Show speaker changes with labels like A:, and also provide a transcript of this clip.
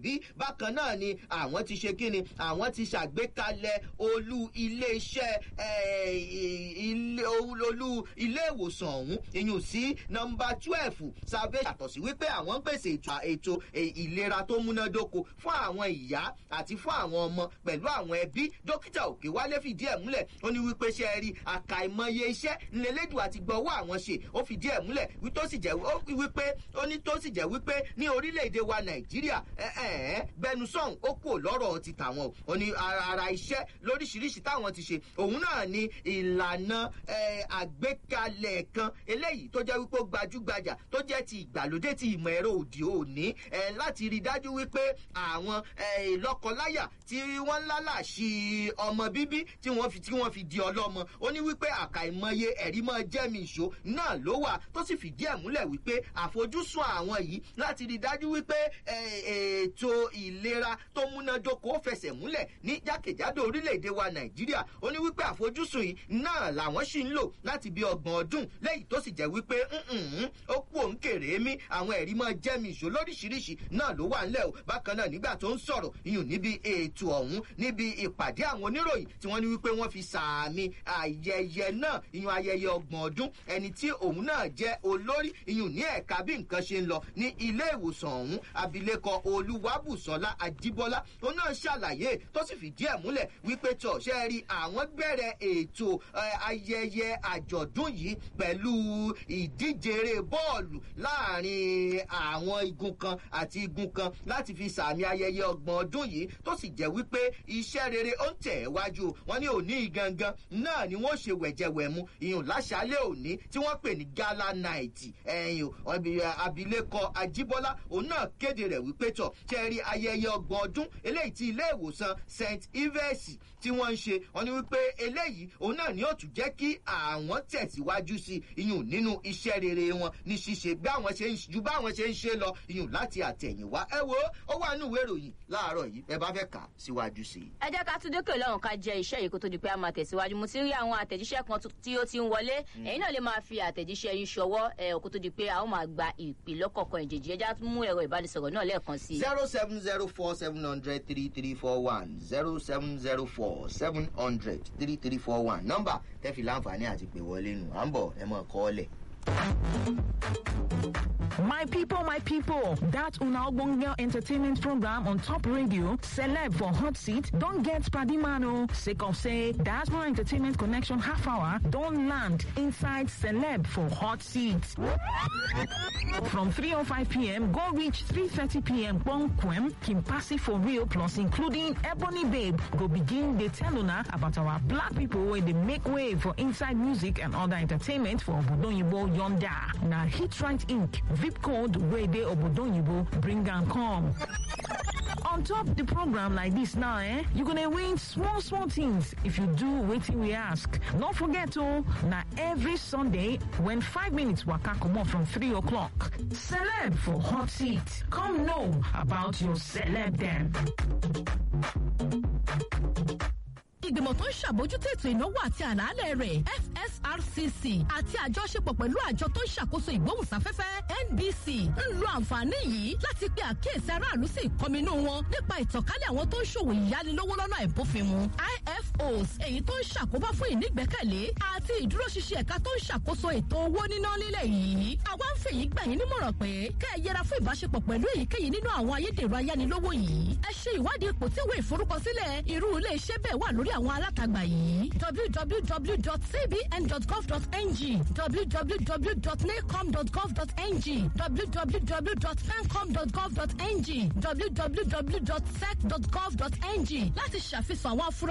A: bí bákan náà ni àwọn ti ṣe kíni àwọn ti ṣàgbékalẹ̀ olú iléeṣẹ́ olú ilé ìwòsàn ọ̀hún ìyún sí nọmba twelve salvation yàtọ̀ sí wípé àwọn ń pèsè ètò ìlera tó múnádóko fún àwọn ìyá àti fún àwọn ọmọ pẹ̀lú àwọn ẹbí dókítà òkè wálé fìdí ẹ̀ múlẹ̀ ó ní wípé ṣe rí àkàìmọye iṣẹ́ ńlẹ́lẹ́dùn àti gbọ́wọ́ àwọn ṣe ó fìdí ẹ̀ múlẹ̀ tó sì jẹ́ wípé ó ní tó sì jẹ́ wípé ní orílẹ̀-èdè wa nàìjíríà bẹnusọ̀n ó kù lọ́rọ̀ ti tàwọn ó ní ara iṣẹ́ lóríṣiríṣi táwọn ti ṣe òun náà ní ìlànà àgbékalẹ̀ kan eléyìí tó jẹ́ wípé ó gbajúgbajà tó jẹ́ ti ìgbàlódé ti ìmọ̀ ẹ̀rọ òdì òní láti rí dájú wípé àwọn lọ́kọláyà tí wọ́n lálàṣí ọmọ bíbí tí wọ́n fi tí wọ́n fi di ọlọ́mọ ó ní wípé àkàìmọye ẹ̀rí mọ́ jẹ́mi ìṣó náà ló wà tó sì fìdí ẹ̀ múlẹ̀ wípé àfojúsùn àwọn yìí láti rí dájú wípé ètò ìlera tó múnádóko fẹsẹ̀ múlẹ̀ ní jákèjádò orílẹ̀-èdè wa nàìjíríà ó ní wípé àfojúsùn yìí náà làwọn sì ń lò láti bí ọgbọ̀n ọdún lẹ́yìn tó sì jẹ́ wípé ó kú òun kèrè mí àwọn ẹ̀rí mọ́ jẹ́mi ìṣó lóríṣiríṣi náà ló wà ńlẹ̀ o bákan náà nígbà tó ń sọ̀rọ̀ iyùn níbi ètò ọ̀hún níbi ìpàdé àwọn oníròyìn tí wọ́n ní wípé wọ́n fi sàmì ayẹyẹ náà iyùn ayẹyẹ ọgbọ̀n ọdún ẹni tí òun náà jẹ́ olórí iyùn ní ẹ̀ka bí nǹkan ṣe ń lọ ní ilé ìwòsàn ọ̀hún abilékọ olúwàbùsọ̀lá àjíbọ́lá tó náà ṣàlàyé tó sì fìdí ẹ̀ múlẹ̀ wípé tọ̀ ṣe rí àwọn bẹ̀rẹ̀ ètò ayẹyẹ àjọ̀dún yìí pẹ̀lú ìdíje bọ́ọ̀lù láàrin àwọn igun kan àti igun kan láti fi sàmì ayẹyẹ ọgbọ̀n ọdún yìí tó sì jẹ́ wípé iṣẹ́ rere ó ń tẹ̀ wájú wọn ní òní gangan náà ni wọ́n ṣe wẹ̀jẹ̀wẹ̀mu ìyún láṣálẹ̀ òní tí wọ́n pè ní gala night ẹ̀yìn abilékọ ajíbọ́lá òun náà kéde rẹ̀ wípé tọ̀ ṣe rí ayẹyẹ ọgbọ̀n ọdún eléyìí tí ilé ìwòsàn st ives tí wọ́n ń ṣe wọ́n ní wípé eléyìí òun náà ni ó tún jẹ́ kí àwọn tẹ̀síwájú sí ìyún nínú iṣẹ́ rere wọn ní ṣíṣe bí àwọn ṣe ń ju báwọn ṣe ń ṣe lọ ìyún láti àtẹ̀yìnwá ẹ wo ó wà nínú ìwé ìròyìn láàárọ̀ yìí ẹ bá fẹ́ kà síwájú sí i.
B: ẹ jẹ́ ká tún dókè lọ́rùn ká jẹ iṣẹ́ yìí kó tó di pé a máa tẹ̀síwájú mo ti rí àwọn àtẹ̀jíṣẹ́ kan tí ó ti ń wọlé ẹ̀yin náà lè máa fi àtẹ̀jíṣẹ́ yín ṣọwọ́ ẹ̀ kó tó di pé a ó máa gba ìpè lọ́kọ̀ọ̀kan ìjèjì ẹja mú ẹ̀rọ ìbánisọ̀rọ̀ náà lẹ́ẹ̀kan sí i.
A: zero seven zero four seven hundred three three four one zero seven zero four seven hundred three three four one nọ́mbà tẹ́fì láǹfààní àti pè wọlé nù à ń bọ̀ ẹ mọ̀ kọ́ ọ lẹ̀.
C: My people, my people, that Una Ogbonge entertainment program on top radio, Celeb for Hot Seat, don't get Spadimano. Sake of say, Diaspora Entertainment Connection half hour, don't land inside Celeb for Hot Seat. From 3.05 p.m., go reach 3.30 p.m. Bonquem, Kimpasi for real, plus including Ebony Babe, go begin the tell Una about our black people where they make way for inside music and other entertainment for Obodonyibo Yonda. Now, Hit Right Inc. VIP code where they Obodonyibo bring and come. On top the program like this now, eh? You're gonna win small, small things if you do waiting we ask. Don't forget oh, now every Sunday when five minutes waka come on from three o'clock. Celeb for hot seat. Come know about your celeb then.
D: ìgbìmọ̀ tó ń ṣàbójútó ètò ìnáwó àti àlàálẹ̀ rẹ̀ fsrcc àti àjọṣepọ̀ pẹ̀lú àjọ tó ń ṣàkóso ìgbóhùnsáfẹ́fẹ́ nbc ń lo àǹfààní yìí láti pe àkíyèsí aráàlú sí ìkọminú wọn nípa ìtànkálẹ̀ àwọn tó ń ṣòwò ìyánilówó lọ́nà ìbófinmu ifos èyí tó ń ṣàkóbá fún ìnígbẹ́kẹ̀lé àti ìdúróṣinṣin ẹ̀ka tó ń ṣàkóso ètò owó níná lílẹ̀ yìí àwa ń fèyí gbà yín nímọ̀ràn pé kẹ́ ẹ yẹra fún ìbáṣepọ̀ pẹ̀lú èyíkéyìí nínú àwọn ayédèrú ayánilówó yìí ẹ ṣe ìwádìí ipò tí ìwé ìforúkọsílẹ̀ irú ilé iṣẹ́ bẹ́ẹ̀ wà lórí àwọn alátagbà yìí www.cbn.gov.ng www.nacom.gov.ng www.fencom.gov.ng www.sec.gov.ng láti ṣàfihàn àwọn afurasí.